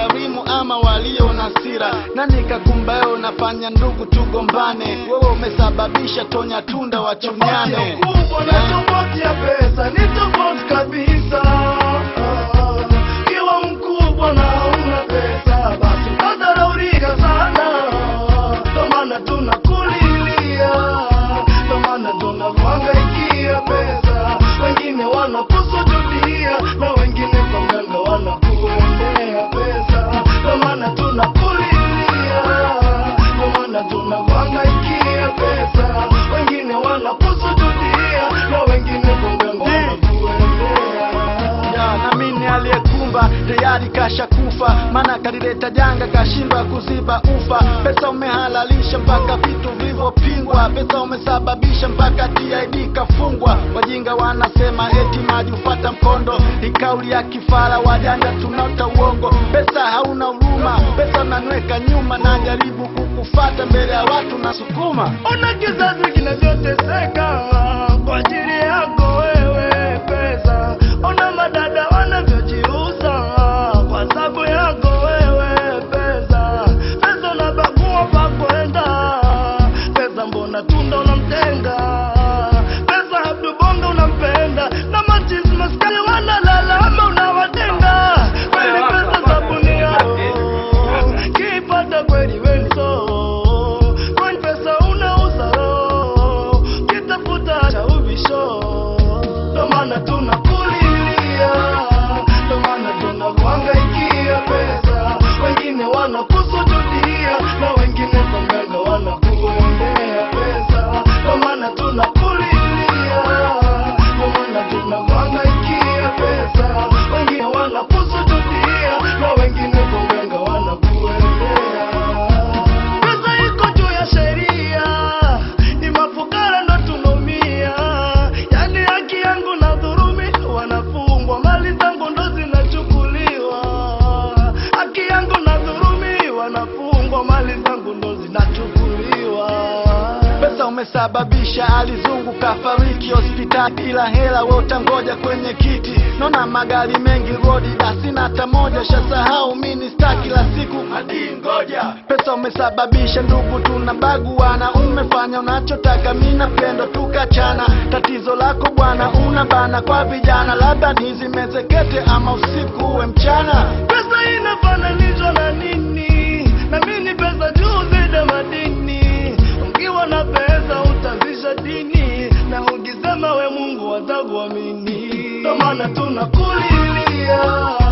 wakarimu ama walio na sira nani kakumbayo unafanya ndugu tugombane wewe umesababisha tonya tunda wachunyane kubwa na tofauti ya pesa ni tofauti kabisa. Kiwa mkubwa na hauna pesa, basi utadharaulika sana. Ndo maana tunakulilia, ndo maana tunakuhangaikia pesa. Wengine wanakusujudia na wengine kwa mganga wanakuendea pesa. Ndo maana tunakulilia, ndo maana tunakuhangaikia pesa. Wengine wanakusujudia na wengine kwa mganga wanakuendea Ya, na mimi aliyekumba tayari kasha kufa, maana kalileta janga kashindwa kuziba ufa. Pesa umehalalisha mpaka vitu vilivyopingwa, pesa umesababisha mpaka TID kafungwa. Wajinga wanasema eti maji hufata mkondo, ni kauli ya kifara, wajanja tunaota uongo. Pesa hauna huruma, pesa unanweka nyuma, najaribu kukufata mbele ya watu na sukuma Ona kizazi kinachoteseka kwa ajili yako wewe pesa. Ona madada wanavyojiuza kwa sababu yako wewe pesa. Pesa unabagua pa kwenda, pesa mbona tunda unamtenga, pesa Abdu Bongo unampenda na machizi maskani wanalalama unawatenga. Kweli pesa sabuni yao kipata kweli wenso kwani pesa unauza roho kitafuta cha ubisho ndo maana tunakulilia ndo maana tunakuhangaikia pesa wengine wanakusujudia na wengine kwa mganga wanakuendea pesa ndo maana tunakulilia ndo maana tunakuhangaikia pesa wengine wanakusujudia na wengine kwa mganga wanakuendea pesa iko juu ya sheria, ni mafukara ndo tunaumia. Yani haki yangu na dhurumi, wanafungwa mali zangu ndo zinachukuliwa. Haki yangu na dhurumi, wanafungwa mali zangu ndo zinachukuliwa. Pesa umesababisha alizunguka fariki hospitali, ila hela we utangoja kwenye kiti. Naona magari mengi rodi, da sina hata moja, shasahau mini star kila siku hadi ngoja. Pesa umesababisha ndugu tunabaguana, umefanya unachotaka, mi napendo tukachana. Tatizo lako bwana, una bana kwa vijana, labda nizimezekete ama usiku uwe mchana. Pesa inafananishwa na nini? Na mimi pesa juu zidi ya madini. Ukiwa na pesa utazisha dini, na ukisema we Mungu atakuamini. Ndo maana tunakulilia